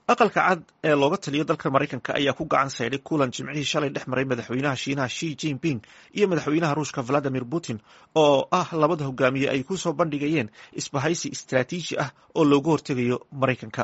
aqalka cad ee looga taliyo dalka maraykanka ayaa ku gacan saydhay kulan jimcihii shalay dhex maray madaxweynaha shiinaha shi jinping iyo madaxweynaha ruushka valadimir putin oo ah labada hogaamiye ay ku soo bandhigayeen isbahaysi istraatiiji ah oo looga hortegayo maraykanka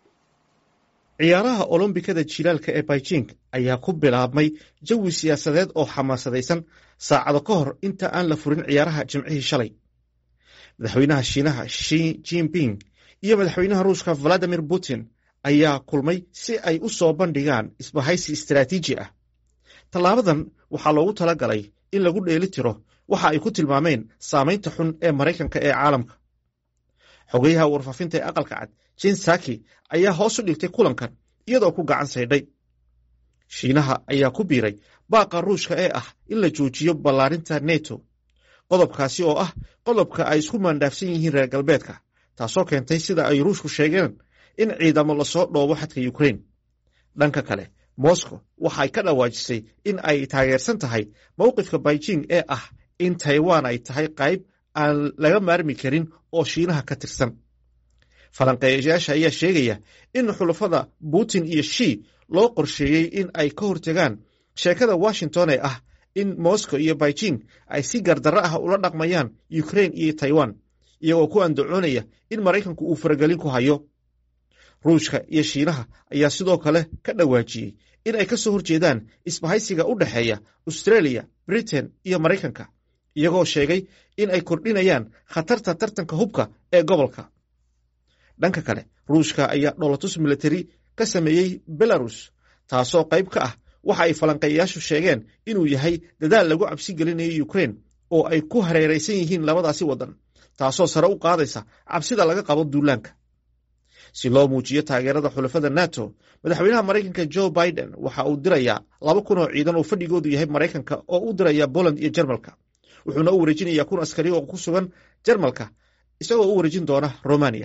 ciyaaraha olombikada jilaalka ee beijing ayaa ku bilaabmay jawi siyaasadeed oo xamaasadaysan saacado ka hor inta aan la furin ciyaaraha jimcihii shalay madaxweynaha shiinaha shi jinping iyo madaxweynaha ruushka valadimir putin ayaa kulmay si ay u soo bandhigaan isbahaysi istraatiiji ah tallaabadan waxaa loogu tala galay in lagu dheeli tiro waxa ay ku tilmaameen saamaynta xun ee maraykanka ee caalamka xogeyaha warfaafinta ee aqalka cad jen saki ayaa hoos u dhigtay kulankan iyadoo ku gacan saydhay shiinaha ayaa ku biiray baaqa ruushka ee ah in la joojiyo ballaarinta neto qodobkaasi oo ah qodobka ay isku maandhaafsan yihiin reer galbeedka taasoo keentay sida ay ruushku sheegeen in ciidamo lasoo dhoobo xadka ukrain dhanka kale moscow waxay ka dhawaajisay in ay taageersan tahay mowqifka beijing ee ah in taiwan ay tahay qayb aan laga maarmi karin oo shiinaha ka tirsan falanqeeyayaasha ayaa sheegaya in xulafada putin iyo shi loo qorsheeyey in ay ka hortegaan sheekada washington ee ah in moscow iyo beijing ay si gardarro ah ula dhaqmayaan ukrain iyo taiwan iyagoo ku andacoonaya in maraykanku uu faragelin ku hayo ruushka iyo shiinaha ayaa sidoo kale ka dhawaajiyey in ay ka soo horjeedaan isbahaysiga u dhexeeya australia britain iyo maraykanka iyagoo sheegay in ay kordhinayaan khatarta tartanka hubka ee gobolka dhanka kale ruushka ayaa dholotus militari ka sameeyey belarus taasoo qayb ka ah waxa ay falanqeeyayaashu sheegeen inuu yahay dadaal lagu cabsi gelinayo ukrain oo ay ku hareeraysan yihiin labadaasi waddan taasoo sare u qaadaysa cabsida laga qabo duulaanka si loo muujiyo taageerada xulafada nato madaxweynaha maraykanka jo biden waxa uu dirayaa laba kun oo ciidan oo fadhigoodu yahay maraykanka oo u diraya poland iyo jermalka wuxuuna u wareejinayaa kun askari oo ku sugan jermalka isagoo u wareejin doona romania